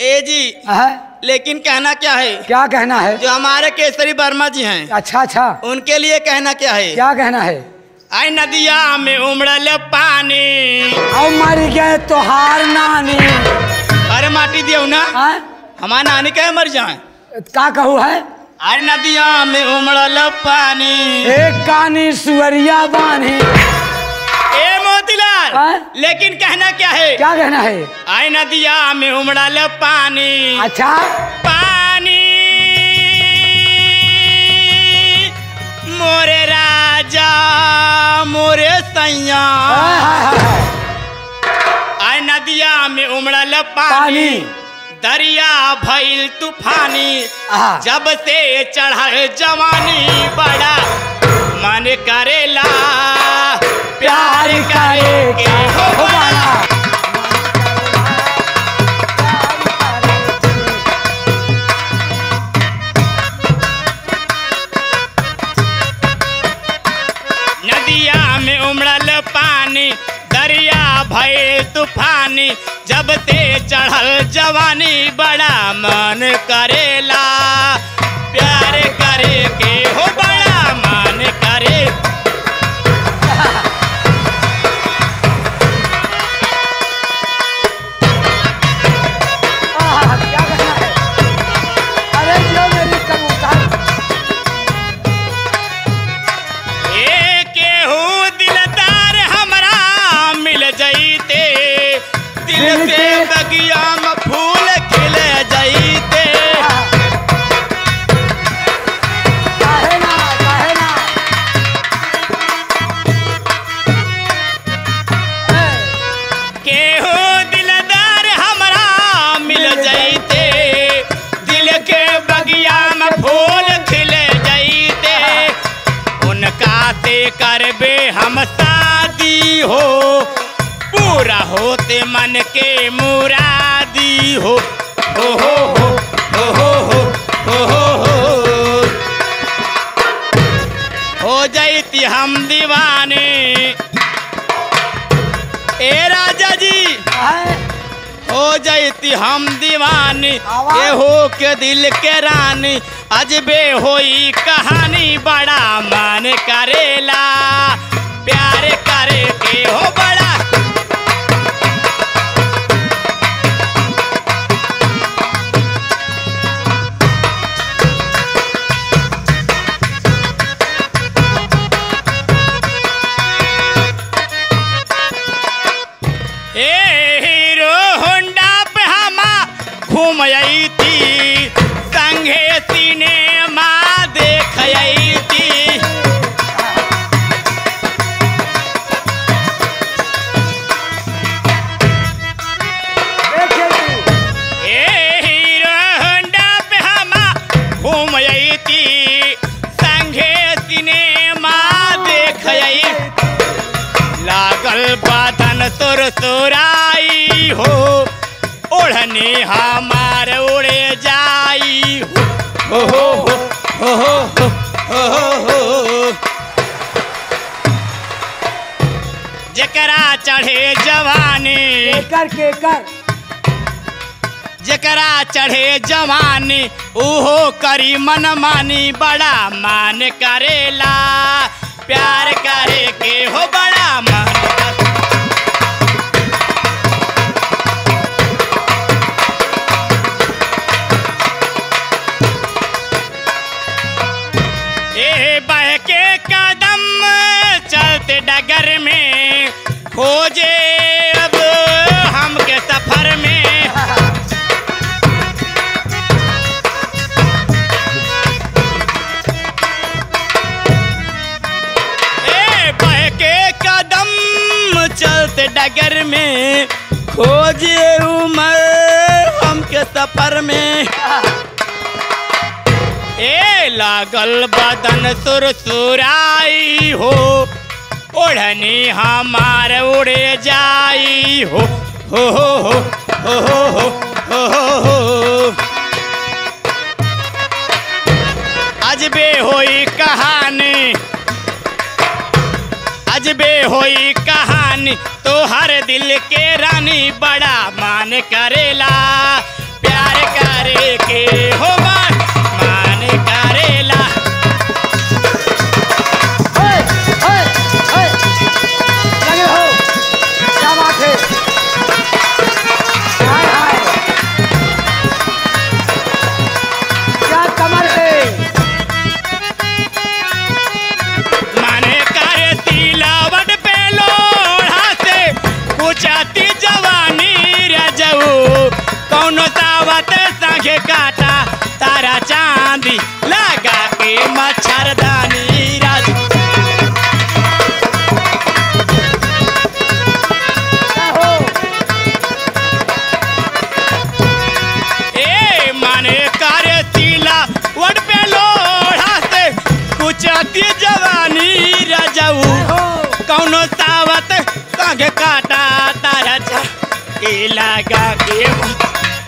ए जी है लेकिन कहना क्या है क्या कहना है जो हमारे केसरी वर्मा जी हैं अच्छा अच्छा उनके लिए कहना क्या है क्या कहना है आई नदिया में उमड़ल पानी अब मर गए तोहार नानी अरे माटी दियो ना हैं? हमारे नानी कहे मर जाए का कहू है अरे नदिया में उमड़ल पानी एक कानी सुअरिया बानी ए मोतीलाल हाँ? लेकिन कहना क्या है क्या कहना है आई नदिया में उमड़ल पानी अच्छा पानी मोरे राजा मोरे सैया हाय, हाय, हाय, हाय। आई नदिया में उमड़ल पानी पानी दरिया भइल तूफानी आहा। जब से चढ़ल जवानी बड़ा मन करेला प्यार करे के हो बड़ा नदिया में उमड़ल पानी दरिया भये तूफानी जब ते चढ़ल जवानी बड़ा मन करेला प्यार करे के हो बड़ा मन करे आहा, क्या कहना है अरे जो मेरी कबूतर ए केहू दिलदार हमरा मिल जईते दिल दिल से के- बगिया में फूल खिल जईते काहे ना काहे ना ए, केहू दिलदार हमरा मिल जईते दिल के बगिया में फूल खिल जईते उनका से करबे हम शादी हो पूरा होते मन के मुरादी हो हो हो हो हो हो हो हो हो हो हो जईती हम दीवाने ए राजा जी है हो जईती हम दीवानी आवाज। के हो के दिल के रानी अजबे होई कहानी बड़ा मन करेला प्यार करे के हो बड़ा ए हीरो होंडा पे हमा घूम आई थी संगे सिनेमा देख आई थी देखिए तू ए हीरो होंडा पे हमा घूम आई थी संगे सिनेमा देख आई लागल बादन सुर सुराई हो ओढ़नी हमार उड़े जाई हो हो हो हो हो हो हो हो हो जकरा चढ़े जवानी केकर केकर जकरा चढ़े जवानी उहो करी मन मानी बड़ा मान करेला प्यार करे के हो बड़ा मन कर- ए बह के कदम चलते डगर में खोजे अब हमके सफर में ए बह के कदम चलते डगर में खोजे उमर हमके सफर में ए लागल बदन सुरसुराई हो ओढ़नी हमार उड़े जाई हो हो हो हो हो हो हो हो हो हो अजबे होई कहानी अजबे होई कहानी तो हर दिल के रानी बड़ा मान करेला प्यार संगे काटा तारा चांदी लगा के मच्छरदानी राज हो ए माने कार्य तिला वट पे लोढ़ा से कुछ अति जवानी रजऊ हो कौनो सावत संग काटा तारा चा के लगा के